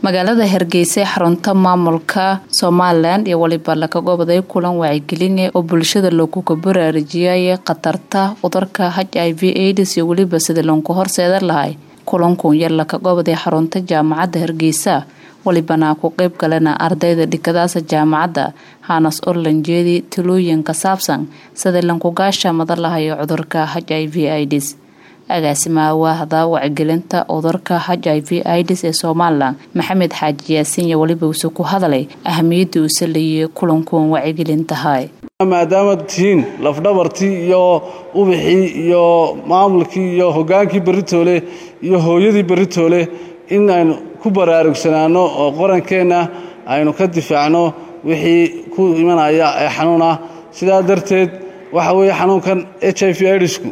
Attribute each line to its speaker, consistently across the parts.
Speaker 1: magaalada hargeysa ee xarunta maamulka somalilan iyo waliba laga goboday kulan wacyigeline oo bulshada laguga baraarujiyay khatarta cudurka h i v aids iyo weliba sida loonku horseeda lahay kulankuun yar laka goboday xarunta jaamacadda hargeysa walibana ku qeyb galena ardayda dhikadaasa jaamacadda hanas orlanjeedi talooyin ka saabsan sida lankugaasha madalahayo cudurka h i v ids agaasimaha waahda wacyigelinta cudurka h i v ids ee somalilan maxamed xaaji yaasiin iyo weliba uuse ku hadalay ahamiyadda uu saleeyay kulankuun wacyigelintahay
Speaker 2: maadaama tihiin lafdhabartii iyo ubixii iyo maamulkii iyo hogaankii beritoole iyo hooyadii beritoole in aynu ku baraarugsanaano oo qorankeenna aynu ka difaacno wixii ku imanaya ee xanuun ah sidaa darteed waxa weeye xanuunkan h i v idisku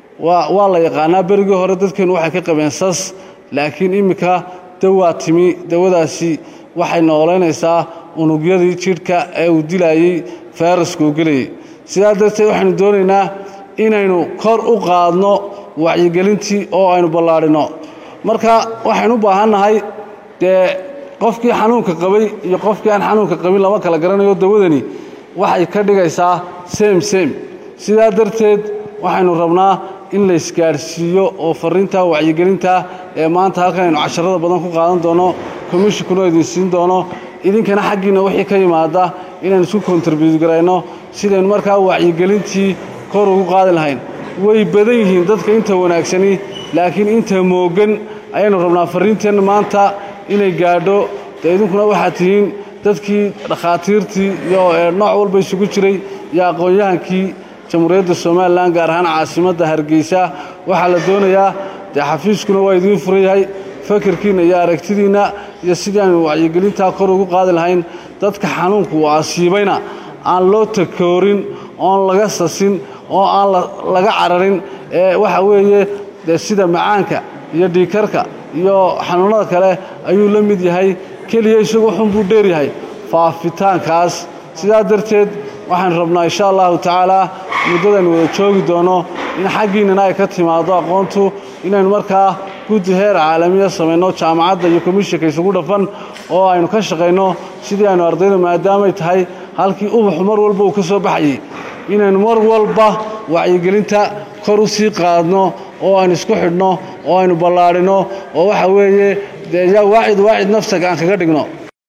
Speaker 2: waa la yaqaanaa berigii hore dadkeennu waxay ka qabeen sas laakiin iminka dawaa timi dawadaasi waxay noolaynaysaa unugyadii jidhka ee uu dilayey fayraskuu gelayay sidaa darteed waxaynu doonaynaa inaynu kor u qaadno wacyigelintii oo aynu ballaadhinno marka waxaynu u baahannahay dee qofkii xanuunka qabay iyo qofkii aan xanuunka qabin lama kala garanayo dawadani waxay ka dhigaysaa sem sem sidaa darteed waxaynu rabnaa in la isgaadhsiiyo oo farriinta wacyigelinta ee maanta halkan aynu casharada badan ku qaadan doono komishinkuna idin siin doono idinkana xaggiinna wixii ka yimaada inaynu isku kontribut garayno sidaynu markaa wacyigelintii kor ugu qaadi lahayn way badan yihiin dadka inta wanaagsani laakiin inta moogan ayaynu rabnaa farriinteenna maanta inay gaadho dee idinkuna waxaad tihiin dadkii dhakhaatiirtii iyo nooc walba isugu jiray iyo aqoon-yahankii jamhuuriyadda somalilan gaar ahaan caasimadda hargeysa waxaa la doonayaa dee xafiiskuna waa idiin furan yahay fakirkiinna iyo aragtidiinna iyo sidii aynu wacyigelintaa kor ugu qaadi lahayn dadka xanuunku uu asiibayna aan loo takoorin oon laga sasin oo aan laga cararin ee waxa weeye dee sida macaanka iyo dhiikarka iyo xanuunnada kale ayuu la mid yahay keliya isagu xun buu dheer yahay faafitaankaas sidaa darteed waxaanu rabnaa insha allahu tacaalaa muddadaynu wada joogi doono in xaggiinnana ay ka timaado aqoontu inaynu markaa guddi heer caalamiya samayno jaamacadda iyo komishinka isugu dhafan oo aynu ka shaqayno sidii aynu ardayda maadaamay tahay halkii ubaxu mar walba uu ka soo baxayey inaynu mar walba wacyigelinta kor u sii qaadno oo aynu isku xidhno oo aynu ballaadhinno oo waxa weeye dee yaa waacid waacid nafsaga aan kaga dhigno